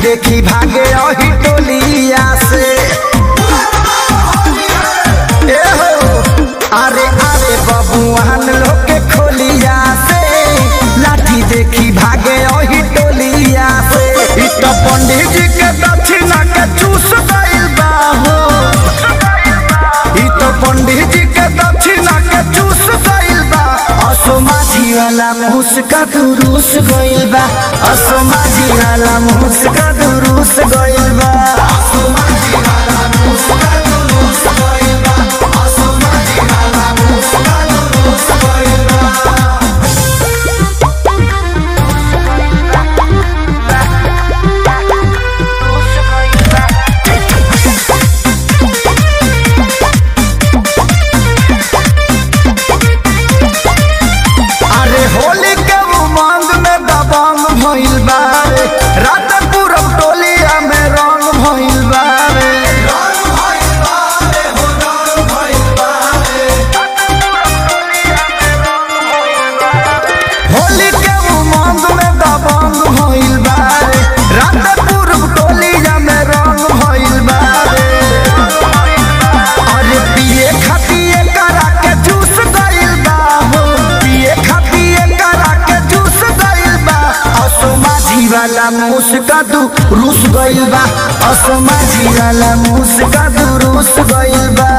देखी भागे अही टोलिया से ए हो अरे अरे बबुआन लोग के खोलिया से लाठी देखी भागे अही टोलिया से इ तो पंडित जी के दक्षिणा के चूस गइल बा हो इ तो पंडित जी के दक्षिणा के चूस गइल बा असो माझी वाला मुस्का दुरुस गइल बा असो माझी वाला मुस्का दुरुस गइल बा असो माझी वाला मुस्का दुरुस गइल बा असो माझी वाला मुस्का दुरुस गइल बा अरे होली के उमंग में दबंग भइल बा रे रात पूरब टोलिया में रंग भइल बा रे होली के उमंग में दबंग भइल बा रे रात पूरब टोलिया में रंग भइल बा रे अरे पिए खातिए करा के जूस गइल बा हो पिए खातिए करा के जूस गइल बा असो माझी वाला मुस्का दू रूस गइल बा असो माझी वाला मुस्का दू रूस गइल बा